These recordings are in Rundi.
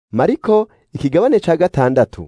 mariko ikigabane ca gatandatu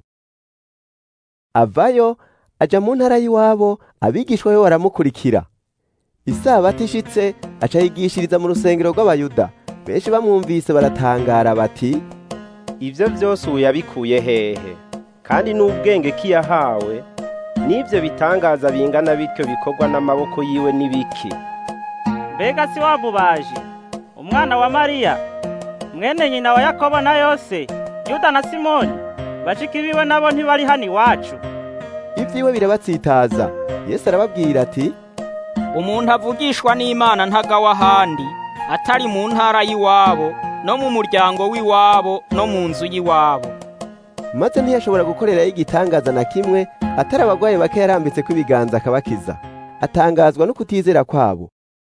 avayo aja mu ntara y'iwabo abigishwa be baramukurikira isabato ishitse aca yigishiriza mu rusengero rw'abayuda benshi bamwumvise baratangara bati ivyo vyose ubu yabikuye hehe kandi n'ubwenge ki yahawe n'ivyo bitangaza bingana bityo bikorwa n'amaboko yiwe n'ibiki mbega si wamubaji umwana wa mariya mwene nyina wa yakobo na yose yuda na simoni bashiki biwe nabo ntibari hano iwacu ivyiwe birabatsitaza yesu arababwira ati umuntu avugishwa n'imana ntagawa ahandi atari mu ntara y'iwabo no mu muryango w'iwabo no mu nzu y'iwabo maze ntiyashobora gukorerayo igitangaza na kimwe atari abagwayi bake yarambitse ibiganza akabakiza atangazwa no kutizera kwabo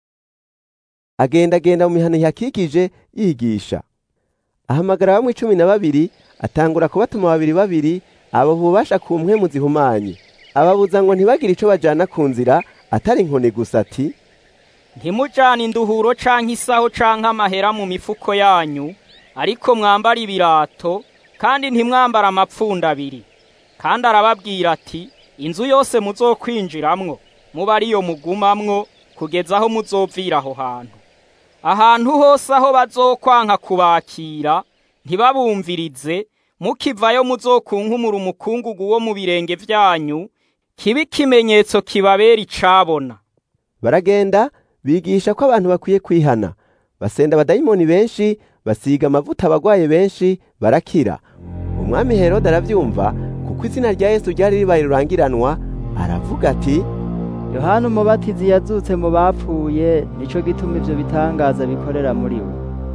agendagenda mu mihana ihakikije yigisha ahamagara bamwe cumi na babiri atangura kubatuma babiri babiri abo bubasha ku mpwemu zihumanye ababuza ngo ntibagire ico bajana ku nzira atari inkoni gusa ati ntimujane induhuro canke isaho canke amahera mu mifuko yanyu ariko mwambara ibirato kandi ntimwambara amapfunda abiri kandi arababwira ati inzu yose muzokwinjiramwo muba ariyo mugumamwo kugeza aho muzovira aho hantu ahantu hose aho bazokwanka kubakira ntibabumvirize mukivayo muzokunkumura umukungugu wo mu birenge vyanyu kibe ikimenyetso kibabera icabona baragenda bigisha ko abantu bakwiye kwihana basenda abadayimoni benshi basiga amavuta abagwaye benshi barakira umwami herode aravyumva kuko izina rya yesu ryari ribaye rurangiranwa aravuga ati yohana umubatizi yazutse mu bapfuye nico gituma ivyo bitangaza bikorera muri we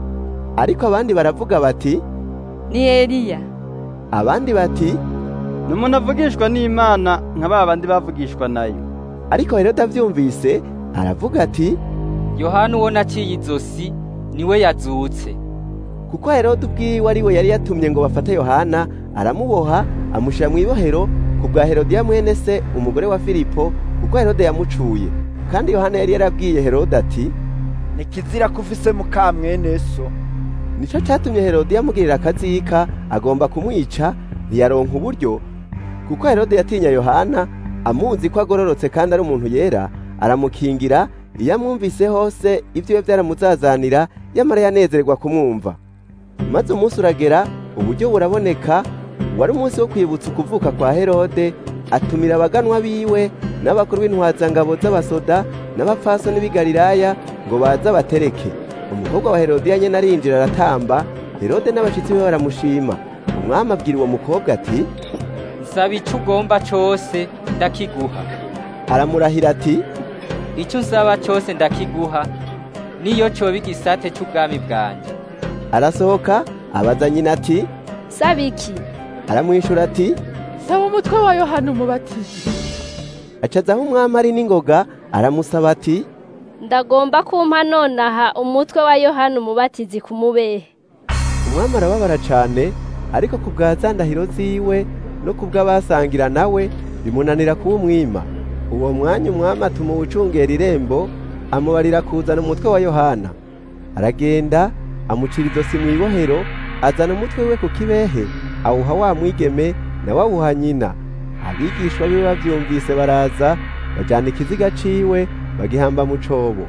ariko abandi baravuga bati ni eliya abandi bati ni umuntu avugishwa n'imana nka ba bandi bavugishwa nayo ariko herode avyumvise aravuga ati yohana uwo naciye izosi niwe yazutse kuko herode ubwiwe ari we yari yatumye ngo bafate yohana aramuboha amushira mu ibohero ku bwa herodiya mwene se umugore wa filipo kuko herode yamucuye kandi yohana yari yarabwiye herode ati ni kizira ko ufise muka mwene so nico catumye herodiya amugirira akazika agomba kumwica ntiyaronka uburyo kuko herode yatinya yohana amuzi ko agororotse kandi ari umuntu yera aramukingira iyo amwumvise hose ibyiwe byaramuzazanira yamara yanezerwa kumwumva maze umunsi uragera uburyo buraboneka wari umunsi wo kwibutsa ukuvuka kwa herode atumira abaganwa biwe n'abakuru b'intwazangabo z'abasoda n'abapfasoni b'i galilaya ngo baze abatereke umukobwa wa herodiya nyene arinjira aratamba herode n'abashitsi be baramushima umwami abwira uwo mukobwa ati nsaba ico ugomba cose ndakiguha aramurahira ati ico usaba cose ndakiguha niyo coba igisate c'ubwami bwanje arasohoka abaza nyina ati saba iki aramwishura ati saba umutwe wa yohana umubatizi acazaho umwami ari n'ingoga aramusaba ati ndagomba kumpa nonaha umutwe wa yohana umubatizi ku mubehe umwami arababara cane ariko ku bwa za ndahiro ziwe no ku bw'abasangira nawe bimunanira kuwumwima uwo mwanya umwami atuma uwucungera irembo amubarira kuzana umutwe wa yohana aragenda amucira izosi mu ibohero azana umutwe we ku kibehe awuha wa mwigeme nawe awuha nyina abigishwa biwe bavyumvise baraza bajana ikiziga ciwe bagihamba mu cobo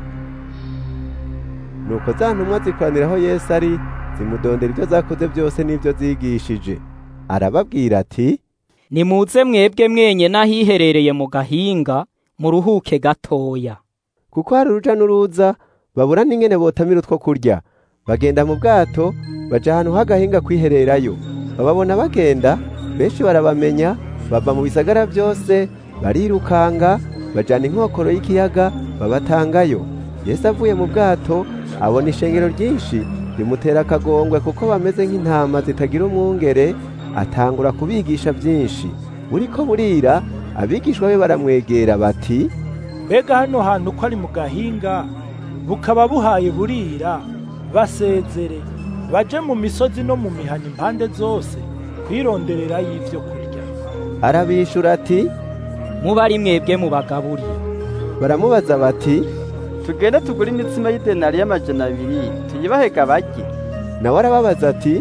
nuko za ntumwa zikoranira aho yesu ari zimudondera ibyo zakoze byose n'ibyo zigishije arababwira ati nimuze mwebwe mwenye n'ahiherereye mu gahinga muruhuke gatoya kuko hari uruja n'uruza babura n'ingene botamira utwo kurya bagenda mu bwato baja ahantu h'agahinga kwihererayo bababona bagenda benshi barabamenya bava mu bisagara byose barirukanga bajana inkokoro y'ikiyaga babatangayo yesu avuye mu bwato abona ishengero ryinshi rimutera akagongwe kuko bameze nk'intama zitagira umwungere atangura kubigisha byinshi buriko burira abigishwa be baramwegera bati mbega hano hantu ko ari mu gahinga bukaba buhaye burira basezere baje mu misozi no mu mihana impande zose kwironderera y'ivyo kurya arabishura ati muba ari mwebwe mubagaburira baramubaza bati tugende tugure imitsima y'idenari y'amajana abiri tuyibahega barye nawe arababaza ati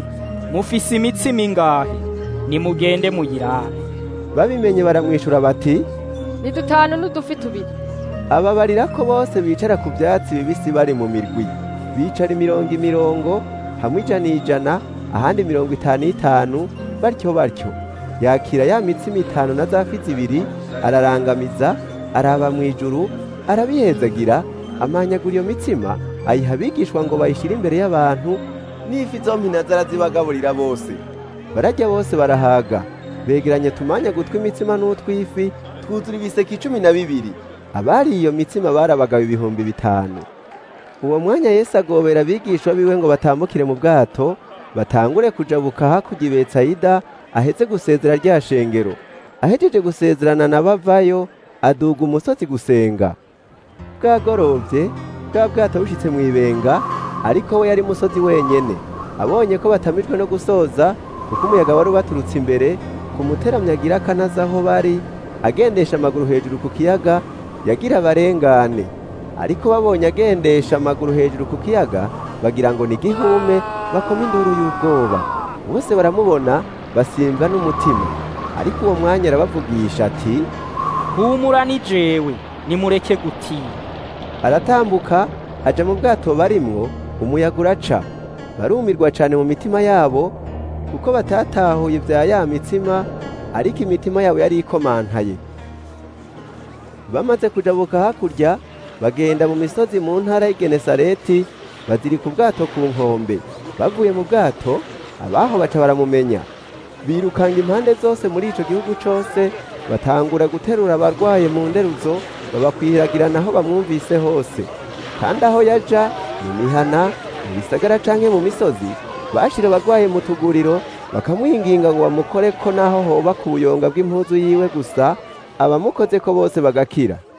mufise imitsima ingahe nimugende muyirabe babimenye baramwishura bati ni dutanu n'udufi tubiri ababarira ko bose bicara ku byatsi bibisi bari mu mirwi bicara imirongo imirongo hamwe ijana ijana ahandi mirongo itanu itanu batyo batyo yakira ya mitsima itanu na za fi zibiri ararangamiza araba mu ijuru arabihezagira amanyagura iyo mitsima ayiha abigishwa ngo bayishyire imbere y'abantu n'ifi zompi nazo arazibagaburira bose barajya bose barahaga begeranya tumanya gutwi imitsima n'utw'ifi twuzura ibiseke icumi na bibiri abari iyo mitsima barabagabo ibihumbi bitanu uwo mwanya yesu agobera abigishwa biwe ngo batambukire mu bwato batangure kujabuka hakurya i betsayida ahetse gusezera rya shengero ahejeje gusezerana na bavayo aduga umusozi gusenga bwagorovye bwa bwato bushitse mu ibenga ariko we yari musozi wenyene abonye ko batamijwe no gusoza kuko umuyaga wari ubaturutse imbere ku muteramyi agira akanaza aho bari agendesha amaguru hejuru ku kiyaga yagira abarengane ariko babonye agendesha amaguru hejuru ku kiyaga bagira ngo ni gihume bakoma induru y'ubwoba bose baramubona basimbwa n'umutima ariko uwo mwanya arabavugisha ati humura ni jewe nimureke gutinya aratambuka aja mu bwato barimwo umuyaga uraca barumirwa cane mu mitima yabo kuko batatahuye vya ya mitsima ariko imitima yabo yari ikomantaye bamaze kujabuka hakurya bagenda mu misozi mu ntara y'Igenesareti bazirika ubwato ku nkombe bavuye mu bwato abaho baca baramumenya birukanga impande zose muri ico gihugu cose batangura guterura abarwaye mu nderuzo babakwiragirana aho bamwumvise hose kandi aho yaja mu mihana mu bisagara canke mu misozi bashira abarwaye mu tuguriro bakamwinginga ngo bamukore ko naho hoba ku buyonga bw'impuzu yiwe gusa abamukoze ko bose bagakira